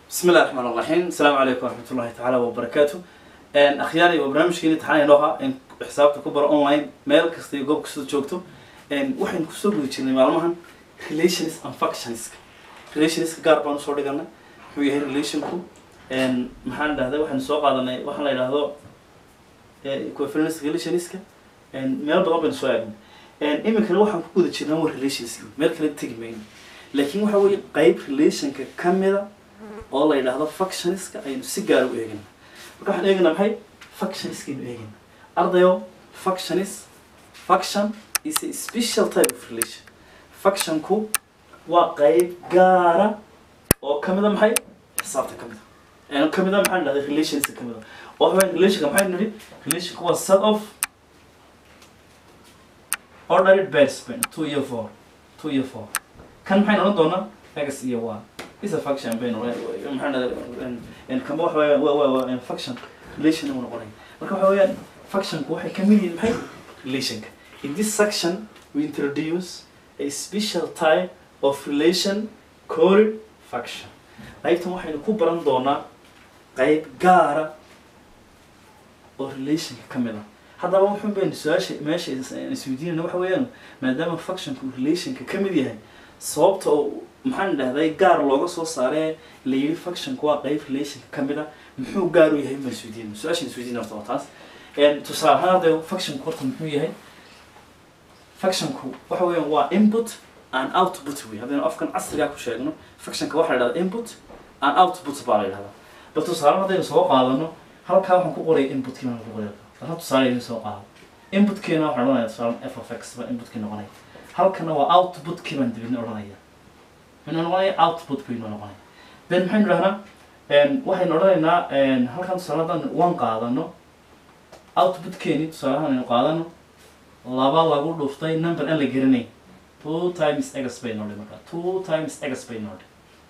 بسم الله الرحمن الرحيم السلام عليكم ورحمة الله تعالى وبركاته ان اخياري وبرنامجكي امتحان نوها ان حسابته كبر اونلاين ميل كasta iyo goob kasta joogto ان waxaan kusoo guda jirnay maalmahan relations and functions relations gaar baan usoo dhiganay wuxuu yahay relationku n maxaan dhahday waxaan soo qaadanay waxaan la yidhaahdo equivalence relationska meel badan baynu soo eegnay iminkana waxaan ku guda jirnaa waa relationska meel kale tegi mayno laakiin waxa weeye qayb relationka kamida oo la yidhaahdo functionska aynu si gaar u eegana marka waxaan eeganaa maxay functionskaynu eegana ardayo functionis function is a special type of relation functionku waa qayb gaara oo kamida maxay xisaabta kamida yani kamida maxaan dhahday relationska kamida oo waxaa relationka maxay nidhi relationka waa set of ordered batsmen two iyo four two iyo four kan maxay noqon doonaa x iyo y is a function baynu maxaan dhahday kama waxa weeyaan waa waa waa function relation uu noqonaya marka waxa weeyaan functionku waxay kamid yihiin maxay relationka in this section we introduce a special type of relation called function qaybtan waxaynu ku baran doonaa qayb gaara oo relationka kamid ah haddaba wuxun baynu su-aasha meesha isweydiinayna waxa weeyaan maadaama functionku relationka kamid yahay sababta oo maxaan dhahday gaar looga soo saaree la yidhi functionku waa qayb relationka kamid ah muxuu gaar u yahay ma isweydiin su-aashan isweydiin horta waa taas tusaale ahaan hadda functionku horta muxuu yahay functionku waxa weeyaan waa input and output wey haddaynu afkan casrigaa ku sheegno functionka waxaa la dhahdaa input and output baa la yidhahdaa bal tusaale haddaynu soo qaadano halkaa waxaan ku qoraya inputkii baan ku qoraya hal tusaale idin soo qaado inputkiina waxaan odhanaya tusaale f of x baa inputkii noqonaya halkana waa outputkii baan dibidna odhanaya minuu noqonaya output baynu noqonaya then maxaynu dhahnaa waxaynu odhanaynaa halkan tusaale haddaan one qaadano outputkeeni tusaale ahaan aynu qaadano laba lagu dhuftay number aan la geranayn two times x bay nodhi marka two times x bay nodhi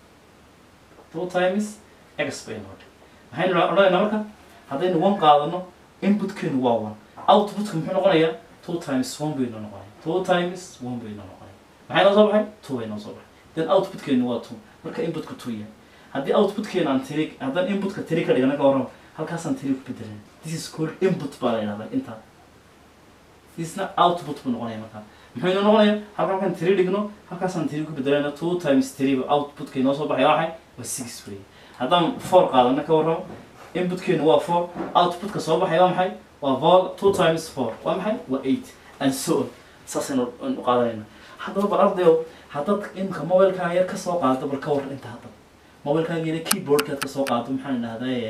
two times x bay nodhi maxaynu odhanaynaa marka haddaynu one qaadano inputkeenu waa one outputka muxuu noqonayaa two times one baynu noqonaya two times one baynu noqonaya maxay noo soo baxay two bay noo soo baxay then outputkeenu waa two marka inputku two yahay haddii outputkeena aan tiri haddaan inputka tiri ka dhigana ka warrama halkaasaan tiri ku bedelan this is called input baa la yidhahdaa intaa thisna output buu noqonaya markaa muxuu inoo noqonaya halka markaan tiri dhigno halkaasaan tiri ku bedelayna two times three ba outputka inoo soo baxaya waxay waa six wey haddaan four qaadana ka warramo inputkeenu waa four outputka soo baxaya waa maxay waa four two times four waa maxay waa eight and so on saasaynu qaadanayna haddaba bal ardayo haddaad imka mobilkaaga yar kasoo qaado bal ka warran inta hadda mobilkaaga yar keyboardkaad kasoo qaado maxaan dhahday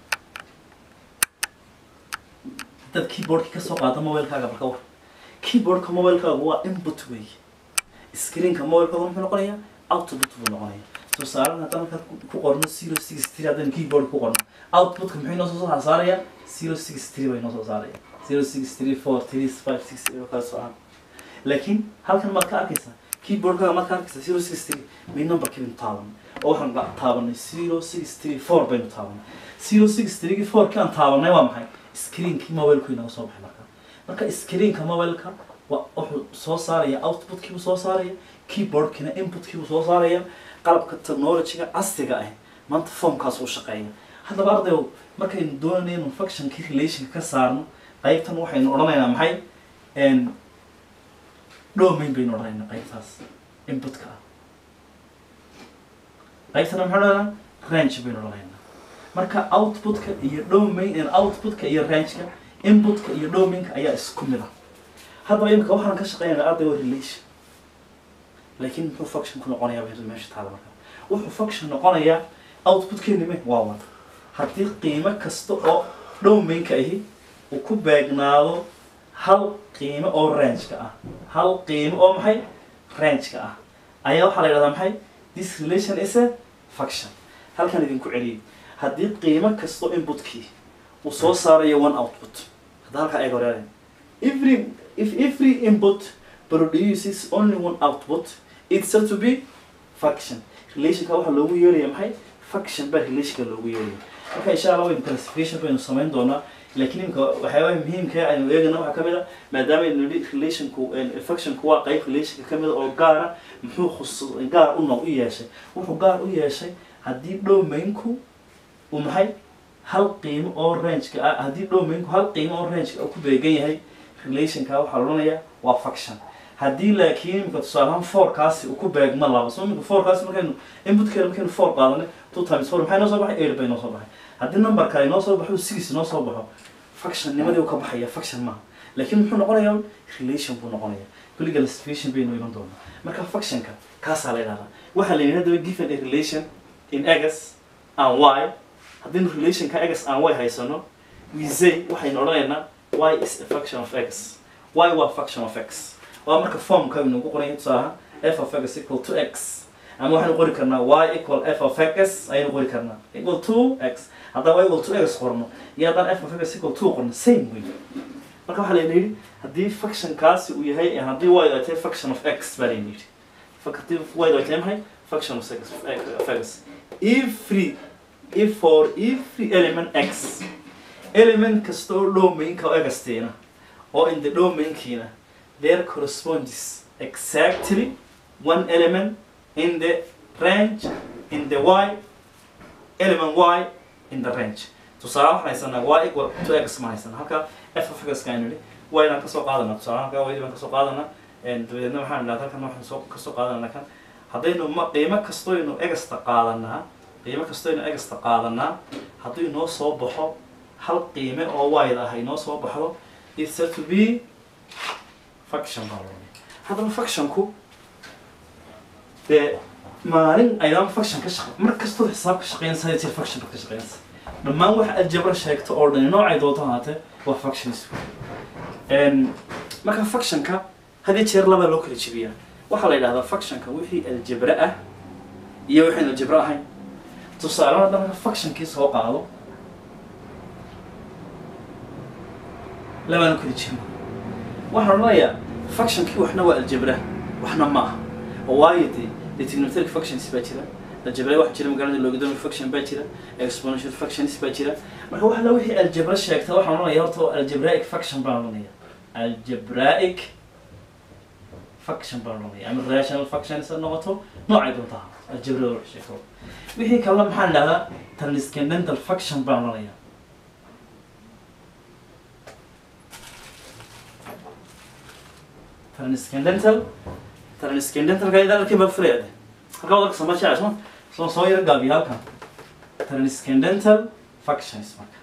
haddaad keyboardki kasoo qaado mobilkaaga bal ka warran keyboardka mobilkaaga waa input wey screenka mobilkaaga muxuu noqonayaa output buu noqonaya tusaalen haddaan halkaad ku qorno zero six three haddaan keyboard ku qorno outputka muxuu inoo soo saaraya zero six three baa inoo soo saaraya zero six three four three five six kala socon laakiin halkan maad ka arkaysaa keyboardkaaga maad ka arkaysaa zero six three may numberkii baynu taabanay oo waxaan taabanay zero six three four baynu taabanay zero six three fourkii aan taabanay waa maxay screenkii mobilku inaga soo baxay marka marka screenka mobilka wa wuxuu soo saaraya outputkiibuu soo saaraya keyboardkiina inputkiibuu soo saaraya qalabka technologyga casriga ah maanta formkaas u shaqeeya haddaba ardayo markaynu doonayno functionkii relationka ka saarno qaybtan waxaynu odhanaynaa maxay domain baynu odhanaynaa qaybtaas inputka ah qaybtana maxay odhanaynaa range baynu odhanaynaa marka outputka iyo domain outputka iyo rangeka inputka iyo domainka ayaa isku mid ah haddaba imika waxaan ka shaqeynayna arday waa relation laakiin muxuu function ku noqonayaa bay meesha taala marka wuxuu function noqonayaa outputkeeni me waa wada haddii qiimo kasta oo domainka ahi uu ku beegnaado hal qiimo oo rangeka ah hal qiimo oo maxay rangeka ah ayaa waxaa la yidhahdaa maxay this relation is a function halkan idinku celiyay haddii qiimo kastoo inputkii uu soo saarayo one output hadda halkaa eeg horeale every if every input produces only one output it's said to be function relationka waxaa loogu yeeraya maxay function baa relationka loogu yeeraya marka insha allah waynu classification baynu samayn doonaa laakiin imika waxyaabaha muhiimka aynu eegana waxaa kamid a maadaama aynu nidhi relationku functionku waa qayb relationka kamid a oo gaara muxuu khus gaar u noq u yeeshay wuxuu gaar u yeeshay haddii domainku uu maxay hal qiimo oo rangeka ah haddii domainku hal qiimo oo rangeka uu ku beegan yahay relationka waxaa la odhanayaa waa function haddii laakiin imika tusaale ahaan fourkaasi uu ku beegma laba so imika fourkaasi markaynu inputkeena markaynu four qaadanay two times four maxay noo soo baxay eight bay noo soo baxay haddii number kale noo soo baxo six noo soo baxo function nimadii uu ka baxaya function maaha laakiin muxuu noqonayaa relation buu noqonayaa kulliga classification baynu iman doonaa marka functionka kaasaa la yidhahdaa waxaa la yidhi haddaba given a relation in x and y haddaynu relationka x and y haysano we say waxaynu odhanaynaa y is a function of x y waa function of x waa marka formka aynu ku qoran yahay tusaalaha f of x equal to x ama waxaynu qori karnaa y equal f of x ayaynu qori karnaa equal to x haddaan y equal to x qorno iyo haddaan f of x equal to qorno same way marka waxaa layna yidhi haddii functionkaasi uu yahay haddii y ay tahay function of x baa layna yidhi haddii y ay tahay maxay function of x of x every if for every element x element kasta oo domainka oo xteena oo in the domainkiina there corresponds exactly one element in the range in the y element y in the range tusaale waxaan haysanaa y equal to x ma haysanaa halka f of x kaan nidhi y inaan kasoo qaadana tusaale halka y baan kasoo qaadana dabadeedna waxaan idhahda halkan waxaan soo kasoo qaadana kan haddaynu ma qiimo kastoynu egasta qaadanaa qiimo kastoynu egasta qaadanaa hadduu inoo soo baxo hal qiime oo wide ah inoo soo baxdo it's said to be function baa loo haddaba functionku dee maalin aydaan function ka shaqe mar kastoo xisaab ka shaqeynaysa hadii jeer function baad ka shaqeynaysa dhammaan wax aljabra sheegto oo dhan noocay doonto ahaatee waa functions marka functionka hadii jeer labaa loo kala jebiyaa waxaa la yidhahdaa functionka wixii aljabra ah iyo wixii aljabra ahayn tusaale haddaan marka functionkii soo qaado labaan kala jebin waxaan odhanayaa functionkii waxna waa aljabra waxna ma aha oo waayo dee dee trigonometric functions baa jira aljabra waxa jira magaalada logadomic function baa jira exponential functions baa jira marka wax la wixii aljabra sheegta waxaan odhanaya horta algebraic function baan odhanaya algebraic function baan odhanaya ama rational functions ha noqoto noocay doonta ha algebra wax sheegto wixii kalena maxaan idhahdaa transcendental function baan odhanaya transcendental transcendentalka idaa halkii baa furaya halkaa wadalka sama jecel soo soo soo yar gaabiya halkan transcendental functions marka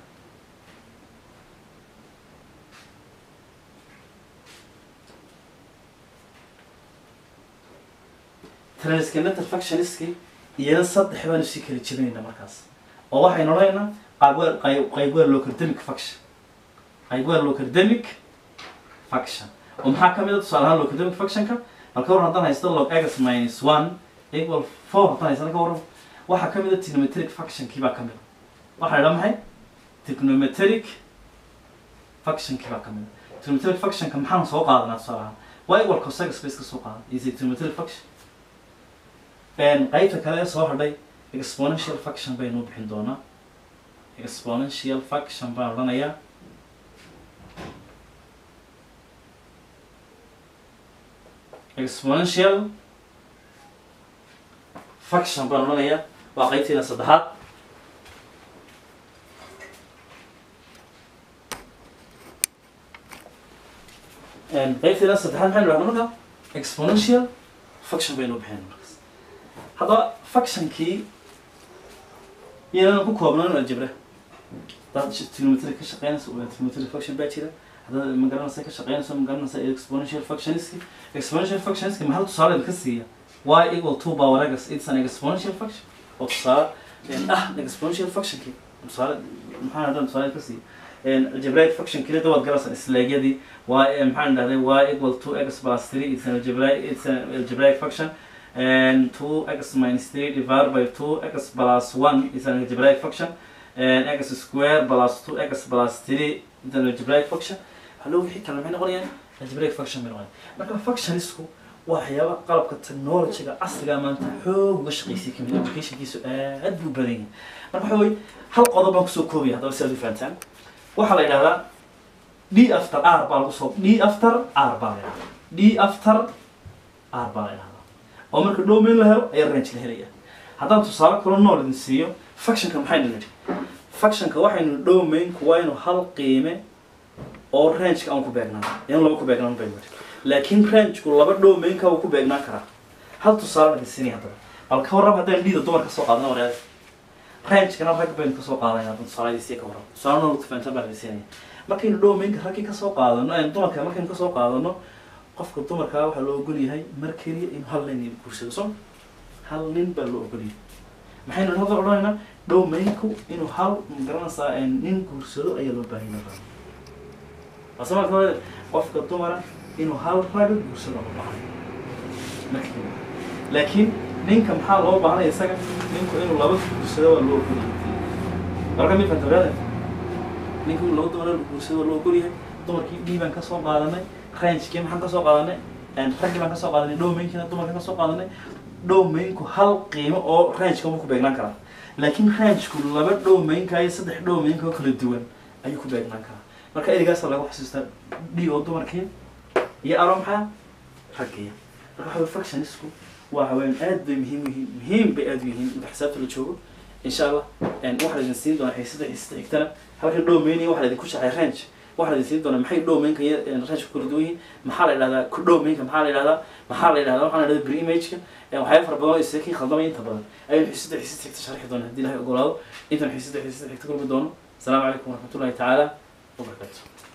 transcendental functionski iyana saddex baanu sii kala jebinayna markaas oo waxaynu odhanaynaa qaybweel qayb qaybweel logarithmic function qaybweel logarithmic function oo maxaa ka mid a tusaale ahaan logarithmic functionka halka waran haddaan haysto log x minus one equal four haddaan haysto ka waran waxaa ka mid a trigonometric functionkii baa ka mid a waxaa idhaa maxay trigonometric functionkii baa ka mid a trigonometric functionka maxaan soo qaadanaa tusaale ahaan waa equal cos x base ka soo qaadan is a trigonometric function qaybta kale ee soo hadhay exponential function baynu bixin doonaa exponential function baan odhanayaa exponential function baan odhanayaa waa qaybtiina saddexaad qaybtiina saddexaad maxaynu dhahnaa marka exponential function baynu bixin markaas haddaba functionkii iyanan ku koobnaan aljabra haddaad trigonometry ka shaqeynayso trigonometry function baa jira haddaad magaranaysa ka shaqeynayso magaranaysa exponential functionski exponential functionski maxaa tusaale ka siiya y equal two power x it's an exponential function oo tusaale ah exponential functionki tusaale maxaa haddaan tusaale ka siiya algebraic function keliya dabaad garaysan isleegyadii y maxaan dhahday y equal two x plus three it's an algebraic it's an algebraic function and 2x minus 3 divided by 2x plus 1 is an algebraic function and x square plus 2x plus 3 is an algebraic function hallo wixii kale maxay noqonayaan algebraic function bay noqonayaan marka functionisku waa waxyaaba qalabka technologyga casriga maanta xoog uga shaqaysay kamid applicationkiisu aad buu badan yahay marka waxa weye hal qodob baan kusoo koobaya haddaba si aad u fahantaan waxaa la yidhahdaa d after r baa lagu soo d after r baa la yidhahdaa d after r baa la yidhahdaa oo marka domain la helo ayaa range la helaya haddaan tusaale kalo nool idin siiyo factionka maxaynu nidhi factionka waxaynu domainku waa inuu hal qiime oo rangeka aan ku beegnaan in laba ku beegnaan baynu nidhi laakiin rangeku laba domainka wuu ku beegnaan karaa hal tusaale idin siinaya haddaba bal ka warrab haddaan dhiida dumar kasoo qaadana wareeda rangekana rag baynu kasoo qaadanaya haddaan tusaaladiisii ka warrab tusaale nool fahansan baan idin siinaya markaynu domainka raggii kasoo qaadano eh, dumarka markaynu kasoo qaadano qofka dumarkaa waxaa loo ogol yahay mar keliya inuu hal nin guursado soo hal nin baa loo ogol yahay maxaynu hadda odhanaynaa domainku inuu hal magaranaysaa eh, nin guursado ayaa loo baahan yahay asamalka hore qofka dumara inuu hal raga guursado loo baahan mar keliya laakiin ninka maxaa loo baahanaya isaga ninku inuu laba guursado waa loo ogol yahay marka mid fanta ninka inuu laba dumar guursado waa loo ogol yahay dumarkii dhii baan kasoo qaadanay rangekii maxaan kasoo qaadanay raggii baan kasoo qaadanay domainkiina dumarka kasoo qaadanay domainku hal qiimo oo rangeka ma ku beegnaan karaa laakiin rangeku laba domainka iyo saddex domainka oo kala duwan ayuu ku beegnaan karaa marka ereygaasa lagu xasuustaa d oo dumarkiya iyo aro maxaa raggiya marka waxa weye fractionisku waa haween aad bay muhiim yihiin muhiim bay aad u yihiin inta xisaabta la joogo insha allah waxaa idin siin doonaa xiisada xiisada xigtana halkan domain iyo waxaa idinku shacay range waxaa idin siin doonaa maxay domainka iyo range kala duwan yihiin maxaa la idhahdaa ku domainka maxaa la idhahdaa maxaa la idhahdaa waxaa la idhahdaa pre imageka waxyaaba fara badan oo isaga kii khaldamay inta badan ayaynu xiisada xiisada xigta sharxi doona haddii ilahay ogolaado intan xiisada xiisada xigta kulmi doono asalaamu calaykum waraxmatullahi tacaala wabarakatu